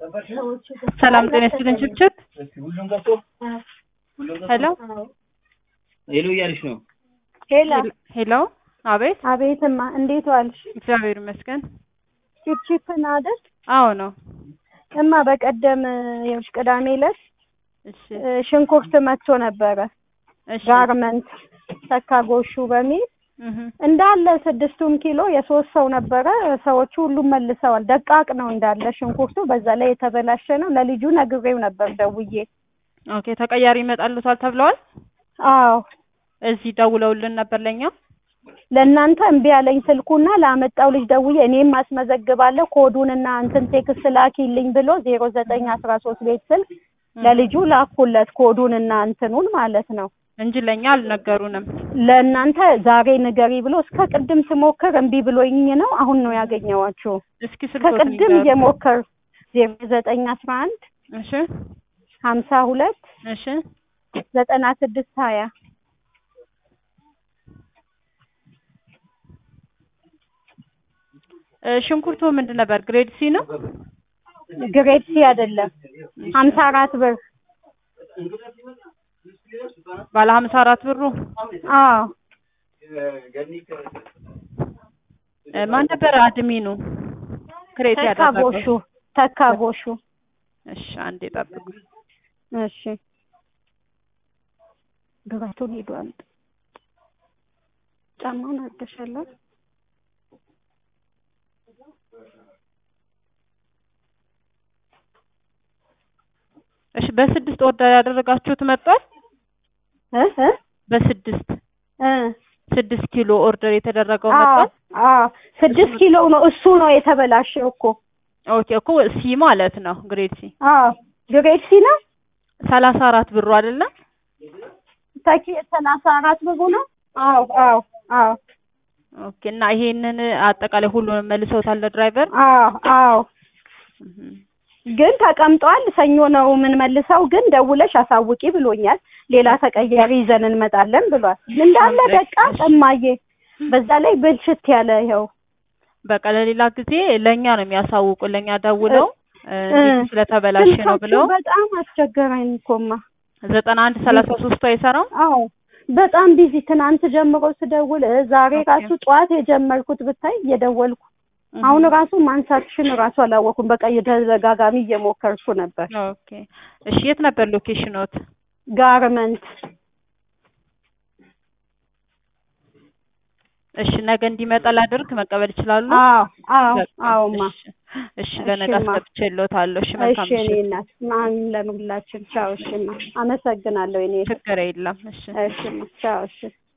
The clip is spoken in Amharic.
ሰላም ጤና ይስጥልኝ ችብችብ ሄሎ ሄሎ እያልሽ ነው። ሄላ ሄሎ አቤት አቤትማ፣ እንዴት ዋልሽ? እግዚአብሔር ይመስገን ቺፕቺፕን አይደል? አዎ ነው እማ በቀደም ይኸውልሽ ቅዳሜ ዕለት እሺ እ፣ ሽንኩርት መጥቶ ነበረ እሺ ጋርመንት ተካጎሹ በሚል እህ እንዳለ ስድስቱም ኪሎ የሶስት ሰው ነበረ። ሰዎቹ ሁሉም መልሰዋል። ደቃቅ ነው እንዳለ ሽንኩርቱ፣ በዛ ላይ የተበላሸ ነው። ለልጁ ነግሬው ነበር ደውዬ። ኦኬ ተቀያሪ ይመጣሉታል ተብለዋል አዎ እዚህ ደውለውልን ነበር ለኛ ለእናንተ እምቢ ያለኝ ስልኩና ላመጣው ልጅ ደውዬ እኔም አስመዘግባለሁ ኮዱንና እንትን ቴክስት ላኪልኝ ብሎ ዜሮ ዘጠኝ አስራ ሶስት ቤት ስልክ ለልጁ ላኩለት ኮዱንና እንትኑን ማለት ነው። እንጂ ለኛ አልነገሩንም ለእናንተ ዛሬ ንገሪ ብሎ እስከ ቅድም ስሞክር እምቢ ብሎኝ ነው። አሁን ነው ያገኘዋችሁ። እስኪ ስልኮትን ከቅድም ይንገሩ። እየሞከር ዜሮ ዘጠኝ አስራ አንድ እሺ ሀምሳ ሁለት እሺ ዘጠና ስድስት ሀያ እ፣ ሽንኩርቱ ምንድን ነበር ግሬድ ሲ ነው ግሬድ ሲ አይደለም ሀምሳ አራት ብር ባለ ሀምሳ አራት ብሩ አዎ እ፣ ማን ነበር አድሚኑ ክሬት ተካጎሹ ያደረገው ተካጎሹ እሺ አንዴ ጠብቁ እሺ ግባቱን ሄዱ አምጥ ጫማውን አድርገሻለሁ እሺ በስድስት ኦርደር ያደረጋችሁት መጥቷል እ እ በስድስት እ ስድስት ኪሎ ኦርደር የተደረገው አዎ መጥቷል አዎ ስድስት ኪሎ ነው እሱ ነው የተበላሸው እኮ ኦኬ እኮ ሲ ማለት ነው ግሬድ ሲ አዎ ግሬድ ሲ ነው ሰላሳ አራት ብሩ አይደለም ታኪ ሰላሳ አራት ብሩ ነው አዎ አዎ አዎ ኦኬ እና ይሄንን አጠቃላይ ሁሉንም መልሰውታል ለድራይቨር አዎ አዎ ግን ተቀምጧል። ሰኞ ነው የምንመልሰው። ግን ደውለሽ አሳውቂ ብሎኛል። ሌላ ተቀያሪ ይዘን እንመጣለን ብሏል። እንዳለ ደቃ ጠማዬ፣ በዛ ላይ ብልሽት ያለ ይኸው በቃ ለሌላ ጊዜ ለእኛ ነው የሚያሳውቁ ለእኛ ደውለው እ፣ እ፣ እንዲህ ስለተበላሸ ነው ስልካችሁ ብለው በጣም አስቸገረኝ እኮማ። ዘጠና አንድ ሰላሳ ሶስቱ አይሰራም አዎ በጣም ቢዚ። ትናንት ጀምሮ ስደውል እ፣ ዛሬ ኦኬ። ራሱ ጠዋት የጀመርኩት ብታይ እየደወልኩ አሁን ራሱ ማንሳትሽን ራሱ አላወኩም። በቃ የተደጋጋሚ እየሞከርኩ ነበር። ኦኬ እሺ የት ነበር ሎኬሽኖት ጋርመንት እሺ ነገ እንዲመጣ ላድርግ መቀበል ይችላሉ አዎ አዎ በቃ፣ አዎማ እሺ እሺ ለነገ እሺማ። አስገብቼልዎታለሁ እሺ መልካም እሺ እኔ ምሽት እናት ማን ለሁላችን ቻው። እሺማ አመሰግናለሁ። እኔ ችግር የለም እሺ እሺማ ቻው። እሺ